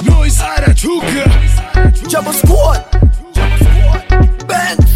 Noise anachuka Jumbo Squad Benz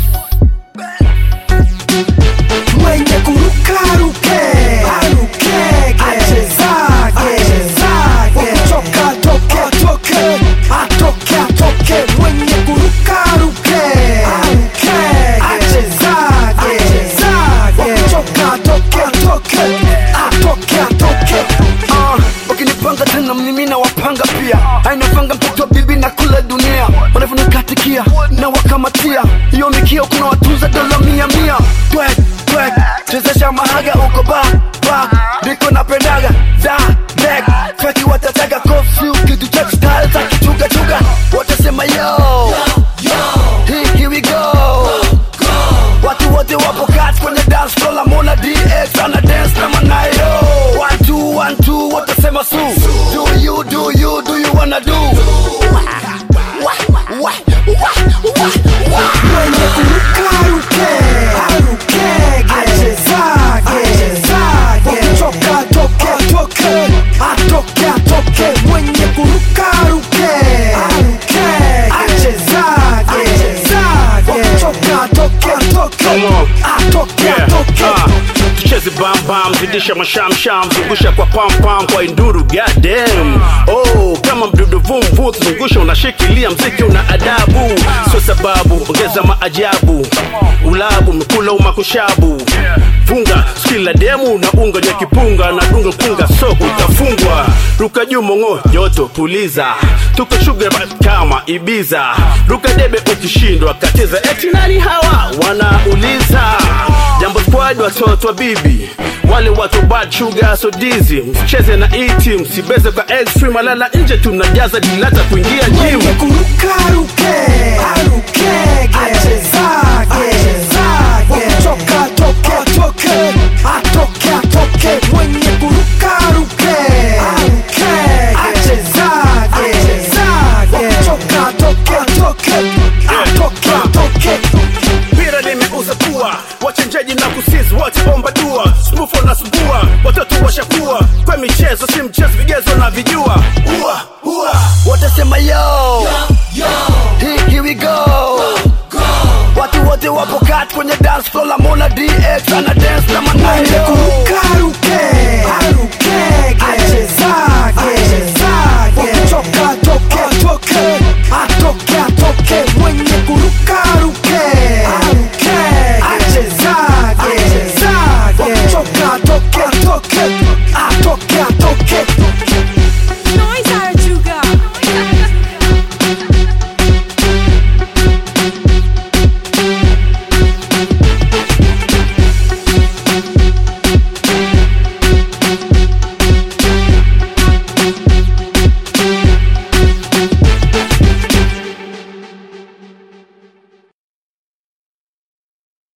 Mwenye kuruka ruke Arukege Achezage Ukichoka toke toke Atoke atoke Mwenye kuruka ruke Arukege Achezage Ukichoka toke toke Atoke atoke Ah, Ukinipanga tena mimi na wapanga pia ainafanga mtoto wa bibi na kula dunia wanavyonikatikia na wakamatia hiyo mikio kuna watuza dola mia mia twek twek chezesha mahaga uko ba ba ndiko napendaga da dek feki watataka kofi kitu cha style za kichuga chuga watasema yo Here, here we go watu wote wapo kati kwenye dance floor la Mona DX ana dance na manayo one two one two watasema su do you do you do you wanna do mwenye kuruka ruke arukege achezage ukichoka toke toke atoke atoke mwenye kuruka ruke arukege achezage ukichoka toke toke atoke atoke tucheze bambam zidisha mashamsham zungusha kwa pampam kwa induru goddamn oh kama mdudu vumvu zungusha unashikilia mziki una adabu sio sababu ongeza maajabu ulabu mkula umakushabu funga skila demu na unga ya kipunga na dunga punga so utafungwa ruka juu mongo joto puliza tuko sugar kama ibiza ruka debe ukishindwa katiza eti nani hawa wanauliza jambo squad watoto wa bibi wale watu bad sugar so dizzy msicheze na iti msibeze kwa extreme alala nje tunajaza dilata kuingia gym mwenye kuruka ruke arukege achezage ukichoka toke toke atoke atoke mwenye kuruka ruke arukege achezage ukichoka toke toke atoke atoke mpira limeuza kuwa wachenjaji na kusizi wote omba dua smufo na subua watoto washakuwa kwa michezo si mchezo vigezo na vijua ua ua watasema yo Here, here we go watu wote wapo kati kwenye dance floor la Mona DX ana dance na manayo